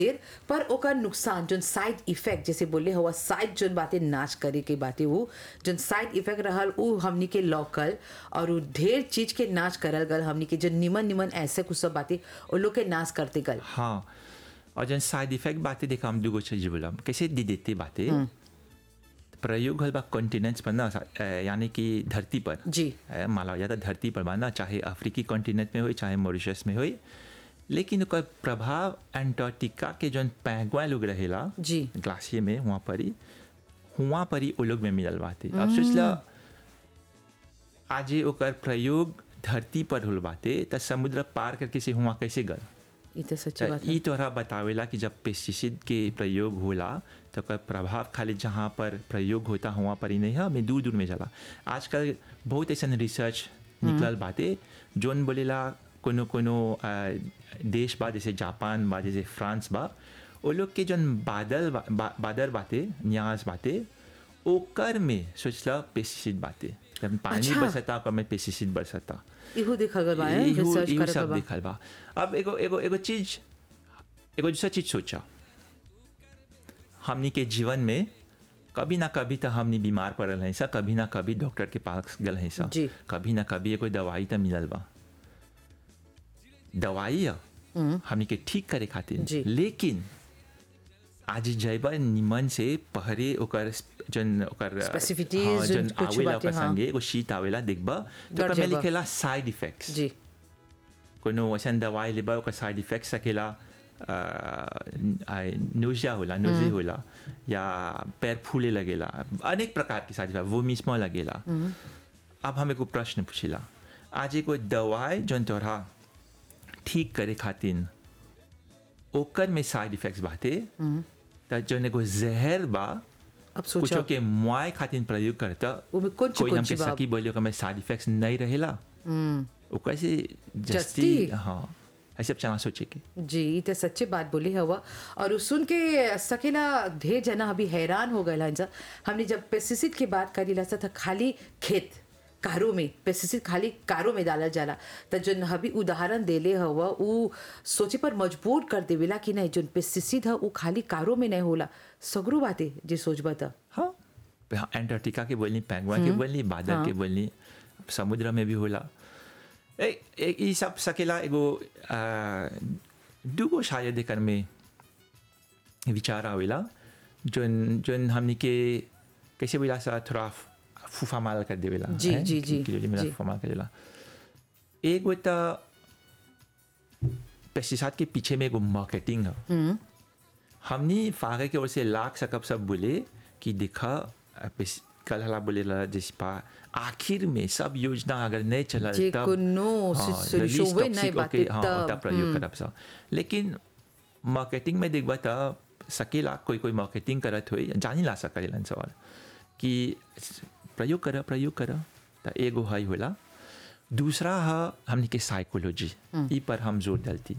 देर पर ओकर नुकसान जोन साइड इफेक्ट जैसे बोले हुआ साइड जोन बातें नाच करे के बातें वो जोन साइड इफेक्ट रहल उ हमनी के लौकल और उ ढेर चीज के नाच करल गल हमनी के जो निमन निमन ऐसे कुछ सब बातें वो लोग के नाच करते गल हाँ और जन साइड इफेक्ट बातें देखा हम दूगो चीज बोला कैसे दे देते बातें प्रयोग हल बा कॉन्टिनेंट्स पर ना अ, यानी कि धरती पर जी। अ, माला जाता धरती पर बा ना चाहे अफ्रीकी कॉन्टिनेंट में हो चाहे मॉरिशस में हो लेकिन ओकर प्रभाव एंटार्क्टिका के जौन पैंगवा लोग रहेला जी। ग्लासियर में वहाँ पर ही हुआ पर ही वो लोग में मिलल बाते अब सोचला आजे ओकर प्रयोग धरती पर होल बाते त समुद्र पार करके से हुआ कैसे गल ये तो सच्ची त बात ई है तोहरा बतावेला कि जब पेस्टिसाइड के प्रयोग होला तो ओकर प्रभाव खाली जहाँ पर प्रयोग होता हुआ पर ही नहीं है मैं दूर दूर में जाला आजकल बहुत ऐसा रिसर्च निकलल बाते जोन बोलेला कोनो कोनो अ, देश बा जैसे जापान बा जैसे फ्रांस बा वो लोग के जोन बादल बा, बा, बादर बाते न्यास बाते ओकर में सोचला पेस्टिसाइड बाते जब पानी अच्छा। बरसता ओकर में पेस्टिसाइड बरसता इहो देखल गल बा है, इहो- रिसर्च इहो करत सब बा देखल बा अब एगो एगो एगो चीज एगो दूसरा चीज सोचा हमनी के जीवन में कभी ना कभी तो हमनी बीमार पड़ल हैं सा कभी ना कभी डॉक्टर के पास गल हैं सा जी। कभी ना कभी एगो दवाई तो मिलल बा दवाई है हमनी के ठीक करे खातिर जी। लेकिन आज जैबा निमन से पहरे ओकर जन ओकर Specificities, हाँ, जन कुछ आवेला बातें, ओकर हाँ। संगे एगो शीट आवेला देखबा तो डर ओकर में जाइबा। लिखेला साइड इफेक्ट्स जी कोनो वैसन दवाई लेबा ओकर साइड इफेक्ट सकेला नोजिया होला नोजे होला या पैर फूले लगेला अनेक प्रकार के साइड इफेक्ट वो मिसमा लगेला अब हम एगो प्रश्न पूछिला आज एगो दवाई जौन तोहरा ठीक करे खातिर ओकर में साइड इफेक्ट्स बाते त जौन एगो जहर बा अब कुछो सोचा के मुआय खातिर प्रयोग करता वो में कौन ची कोई कौन हमके ची बात सकी बोलियो कि मैं साइड इफेक्ट्स नहीं रहेला वो कैसे जस्ती जस्ती? हाँ ऐसे चना सोचे के जी ई तो सच्ची बात बोली हवा और उ सुन के सकेला ढेर जना अभी हैरान हो गए जा हमने जब पेस्टिसाइड की बात करी ला था खाली खेत कारों में पेस्टिसाइड खाली कारों में डालल जाला तो जो अभी उदाहरण देले हवा उ सोचे पर मजबूर कर देवेला कि नहीं जो पेस्टिसाइड है वो खाली कारों में नहीं होला सगरो बातें जे सोचबा त हाँ हाँ, एंटार्क्टिका के बोलनी पैंगवा के बोलनी बादल हाँ। के बोलनी समुद्र में भी होला ए ए- ई सब सकेला एगो आ, दूगो शायद एकर में विचार आवेला जोन जोन हमनी के कैसे बोला सा थोड़ा फूफा माल कर देवेला जी, हैं? जी, जी, कि- कि मेरा जी। फूफा माल कर देला एगो त पेस्टिसाइड के पीछे में एगो मार्केटिंग है हमनी फागे के ओर से लाख सकब सब बोले कि देखा अ, पेस- कल हला बोले ला जैसे पा आखिर में सब योजना अगर नहीं चला जे कोनो solution वे नहीं बाटे हाँ तब, तब प्रयोग करब सब लेकिन मार्केटिंग में देखबा त सकेला कोई कोई मार्केटिंग करत होई जानी ला सकेलन सवाल कि प्रयोग कर प्रयोग कर त एगो हई होला दूसरा है हमनी के साइकोलॉजी ई पर हम जोर डालती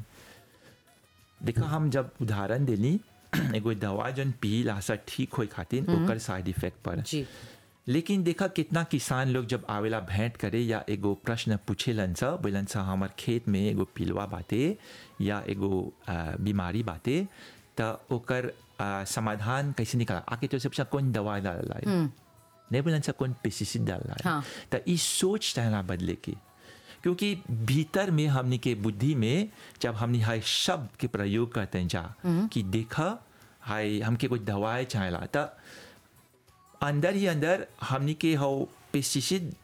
देखा हम जब उदाहरण देली एगो दवा जन पी लासा ठीक होई खातिर ओकर साइड इफेक्ट पर जी लेकिन देखा कितना किसान लोग जब आवेला भेंट करे या एगो प्रश्न पूछेलन सा बोलन सा हमार खेत में एगो पिलवा बाते या एगो आ, बीमारी बाते त ओकर आ, समाधान कैसे निकाला आके तो सबसे कौन दवा डाला है नहीं बोलन सा कौन पेस्टिसाइड डाला है हाँ। त ई सोच चाहना बदले के क्योंकि भीतर में हमनी के बुद्धि में जब हमनी हाय शब्द के प्रयोग करते हैं जा कि देखा हाय हमके कोई दवाई चाहेला त अंदर ही अंदर हमनी के हो पेस्टिसाइड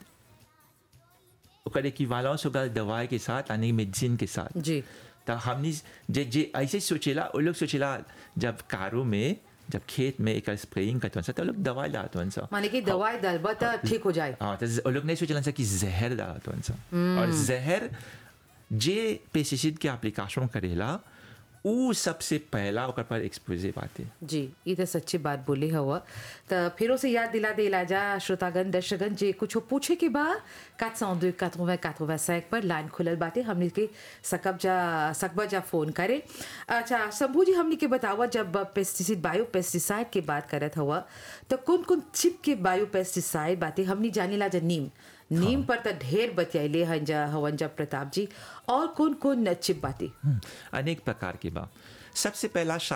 ओकर इक्विवेलेंस होगा दवाई के साथ यानी मेडिसिन के साथ जी तो हमनी जे जे ऐसे सोचेला वो लोग सोचेला जब कारों में जब खेत में एक स्प्रेइंग करते हैं तो लोग दवाई डालते हैं माने कि दवाई डालबा त ठीक हो जाए हाँ तो ज- वो लोग नहीं सोचलन सा कि जहर डालत हन सा और जहर जे पेस्टिसाइड के एप्लीकेशन करेला ऊ सबसे पहला ओकर पर एक्सपोजे बाते जी ये तो सच्ची बात बोली हवा तो फिर से याद दिला दिला जा श्रोतागण दर्शकगण जे कुछ पूछे के बाद quatre cent deux quatre-vingt quatre-vingt-cinq पर लाइन खुलल बाटे हमने के सकब जा सकबा जा फोन करे अच्छा शंभू जी हमने के बतावा जब पेस्टिसाइड बायो पेस्टिसाइड के बात करत हवा तो कौन कौन चिप के बायो पेस्टिसाइड बाटे हमने जानेला जा नीम नीम पर तो ढेर बतियाइले हन जा हवन जा प्रताप जी और कौन कौन चिप बाटे अनेक प्रकार के बा सबसे पहला